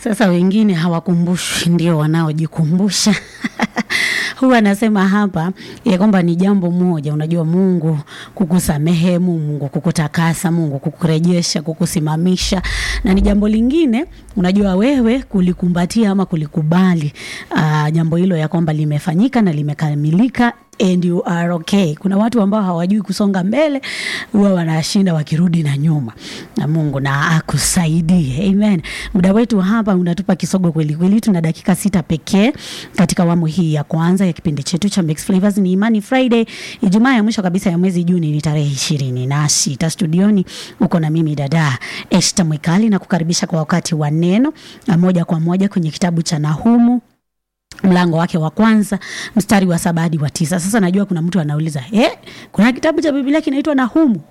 Sasa wengine hawakumbushwi, ndio wanaojikumbusha. Huwa anasema hapa ya kwamba ni jambo moja, unajua Mungu kukusamehe, Mungu kukutakasa, Mungu kukurejesha, kukusimamisha, na ni jambo lingine, unajua wewe kulikumbatia ama kulikubali uh, jambo hilo ya kwamba limefanyika na limekamilika and you are okay. Kuna watu ambao hawajui kusonga mbele, huwa wanashinda wakirudi na nyuma, na Mungu na akusaidie. Amen. Muda wetu hapa unatupa kisogo kweli kweli, tuna dakika sita pekee katika awamu hii ya kwanza ya kipindi chetu cha Mixed Flavors. Ni Imani Friday, Ijumaa ya mwisho kabisa ya mwezi Juni, ni tarehe ishirini na sita. Studioni uko na mimi dada Esther Mwikali na kukaribisha kwa wakati wa neno na moja kwa moja kwenye kitabu cha Nahumu mlango wake wa kwanza mstari wa saba hadi wa tisa. Sasa najua kuna mtu anauliza eh, kuna kitabu cha Biblia kinaitwa Nahumu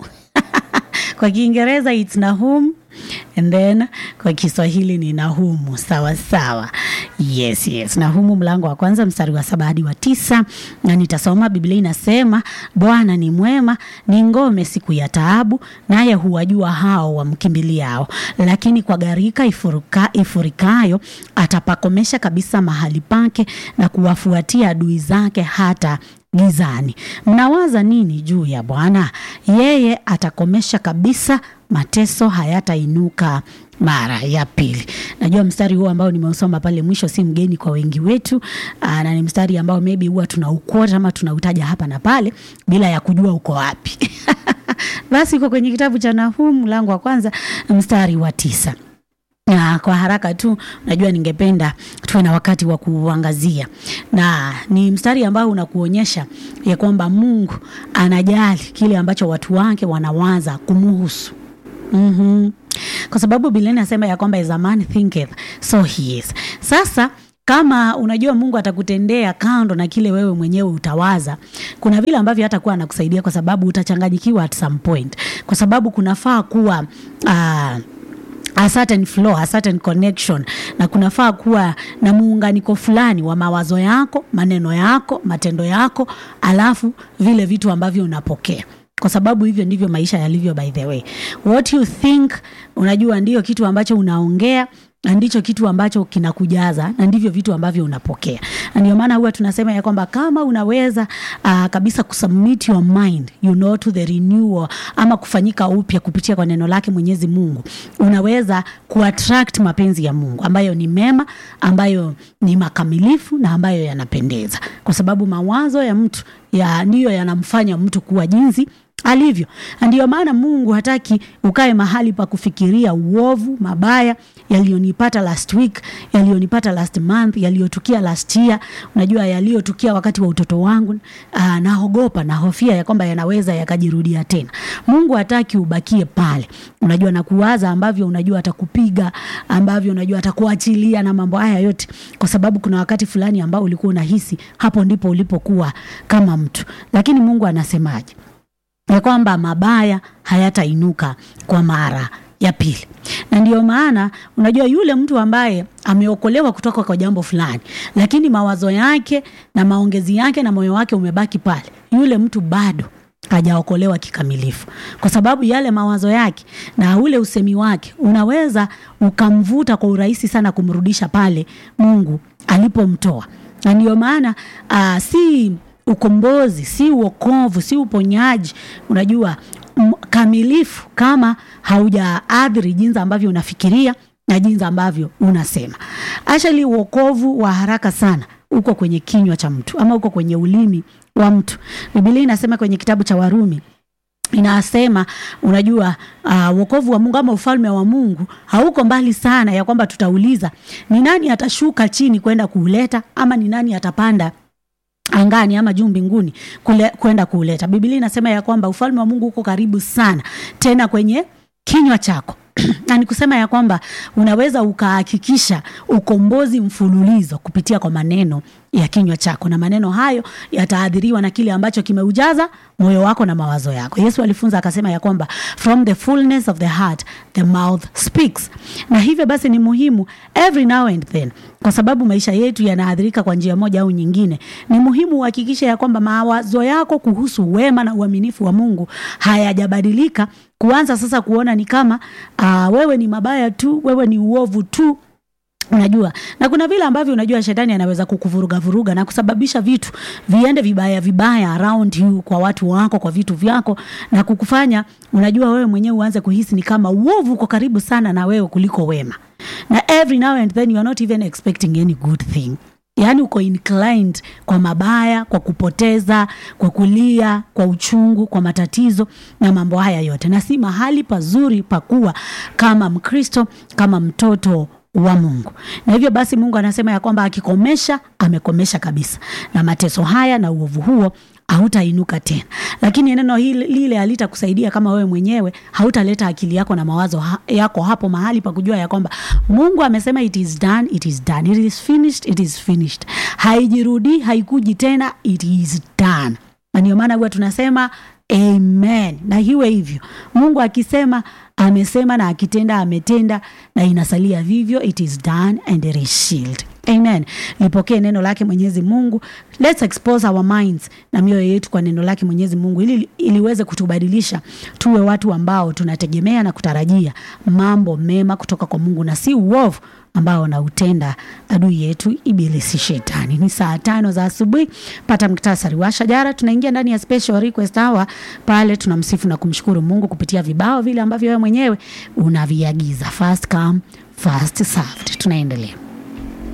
kwa Kiingereza it's Nahum and then kwa Kiswahili ni Nahumu. Sawa sawa, yes yes. Nahumu mlango wa kwanza mstari wa saba hadi wa tisa, na nitasoma. Biblia inasema Bwana ni mwema, ni ngome siku ya taabu, naye huwajua hao wamkimbiliao. Lakini kwa gharika ifuruka, ifurikayo atapakomesha kabisa mahali pake, na kuwafuatia adui zake hata gizani. Mnawaza nini juu ya Bwana? Yeye atakomesha kabisa, mateso hayatainuka mara ya pili. Najua mstari huo ambao nimeusoma pale mwisho si mgeni kwa wengi wetu, aa, na ni mstari ambao maybe huwa tunaukota ama tunautaja hapa na pale bila ya kujua uko wapi. Basi uko kwenye kitabu cha Nahumu mlango wa kwanza mstari wa tisa na kwa haraka tu, najua ningependa tuwe na wakati wa kuangazia, na ni mstari ambao unakuonyesha ya kwamba Mungu anajali kile ambacho watu wake wanawaza kumuhusu. mm-hmm. Kwa sababu Biblia inasema ya kwamba as a man thinketh so he is. Sasa kama unajua Mungu atakutendea kando na kile wewe mwenyewe utawaza, kuna vile ambavyo hatakuwa anakusaidia, kwa sababu utachanganyikiwa at some point, kwa sababu kunafaa kuwa uh, a certain flow, a certain connection na kunafaa kuwa na muunganiko fulani wa mawazo yako, maneno yako, matendo yako, alafu vile vitu ambavyo unapokea kwa sababu hivyo ndivyo maisha yalivyo. By the way, what you think, unajua ndio kitu ambacho unaongea na ndicho kitu ambacho kinakujaza na ndivyo vitu ambavyo unapokea. Na ndio maana huwa tunasema ya kwamba kama unaweza uh, kabisa kusubmit your mind you know to the renewal ama kufanyika upya kupitia kwa neno lake Mwenyezi Mungu, unaweza kuattract mapenzi ya Mungu ambayo ni mema, ambayo ni makamilifu na ambayo yanapendeza, kwa sababu mawazo ya mtu ya ndiyo yanamfanya mtu kuwa jinsi alivyo. Ndio maana Mungu hataki ukae mahali pa kufikiria uovu, mabaya yaliyonipata last week, yaliyonipata last month, yaliyotukia last year, unajua yaliyotukia wakati wa utoto wangu. Aa, naogopa nahofia ya kwamba yanaweza yakajirudia tena. Mungu hataki ubakie pale, unajua na kuwaza ambavyo unajua atakupiga, ambavyo unajua atakuachilia na mambo haya yote, kwa sababu kuna wakati fulani ambao ulikuwa unahisi hapo ndipo ulipokuwa kama mtu, lakini Mungu anasemaje? ya kwamba mabaya hayatainuka kwa mara ya pili. Na ndio maana unajua yule mtu ambaye ameokolewa kutoka kwa jambo fulani, lakini mawazo yake na maongezi yake na moyo wake umebaki pale, yule mtu bado hajaokolewa kikamilifu, kwa sababu yale mawazo yake na ule usemi wake unaweza ukamvuta kwa urahisi sana kumrudisha pale Mungu alipomtoa. Na ndio maana uh, si ukombozi si uokovu si uponyaji, unajua kamilifu kama haujaadhiri jinsi ambavyo unafikiria na jinsi ambavyo unasema. Actually, uokovu wa haraka sana uko kwenye kinywa cha mtu ama uko kwenye ulimi wa mtu. Biblia inasema kwenye kitabu cha Warumi inasema unajua, uh, wokovu wa Mungu ama ufalme wa Mungu hauko mbali sana, ya kwamba tutauliza ni nani atashuka chini kwenda kuuleta, ama ni nani atapanda angani ama juu mbinguni kwenda kuuleta. Biblia inasema ya kwamba ufalme wa Mungu uko karibu sana, tena kwenye kinywa chako na ni kusema ya kwamba unaweza ukahakikisha ukombozi mfululizo kupitia kwa maneno ya kinywa chako, na maneno hayo yataadhiriwa na kile ambacho kimeujaza moyo wako na mawazo yako. Yesu alifunza akasema ya kwamba from the fullness of the heart the mouth speaks. Na hivyo basi ni muhimu every now and then, kwa sababu maisha yetu yanaadhirika kwa njia moja au nyingine, ni muhimu uhakikishe ya kwamba mawazo yako kuhusu wema na uaminifu wa Mungu hayajabadilika kuanza sasa kuona ni kama uh, wewe ni mabaya tu, wewe ni uovu tu unajua na kuna vile ambavyo unajua shetani anaweza kukuvuruga vuruga na kusababisha vitu viende vibaya vibaya around you kwa watu wako kwa vitu vyako na kukufanya unajua wewe mwenyewe uanze kuhisi ni kama uovu uko karibu sana na wewe kuliko wema na every now and then you are not even expecting any good thing yaani uko inclined kwa mabaya kwa kupoteza kwa kulia kwa uchungu kwa matatizo na mambo haya yote na si mahali pazuri pakuwa kama mkristo kama mtoto wa mungu na hivyo basi mungu anasema ya kwamba akikomesha amekomesha kabisa na mateso haya na uovu huo hautainuka tena lakini neno hili lile halitakusaidia kama wewe mwenyewe hautaleta akili yako na mawazo ha, yako hapo mahali pa kujua ya kwamba mungu amesema it is done it is done it is finished it is finished haijirudii haikuji tena it is done na ndio maana huwa tunasema amen na hiwe hivyo mungu akisema amesema na akitenda ametenda na inasalia vivyo it is done and it is sealed amen lipokee neno lake mwenyezi mungu let's expose our minds na mioyo yetu kwa neno lake mwenyezi mungu ili iliweze kutubadilisha tuwe watu ambao tunategemea na kutarajia mambo mema kutoka kwa mungu na si uovu ambao wanautenda adui yetu ibilisi shetani ni saa tano za asubuhi pata mktasari wa shajara tunaingia ndani ya special request hour pale tunamsifu na kumshukuru mungu kupitia vibao vile ambavyo wewe mwenyewe unaviagiza fast come fast served tunaendelea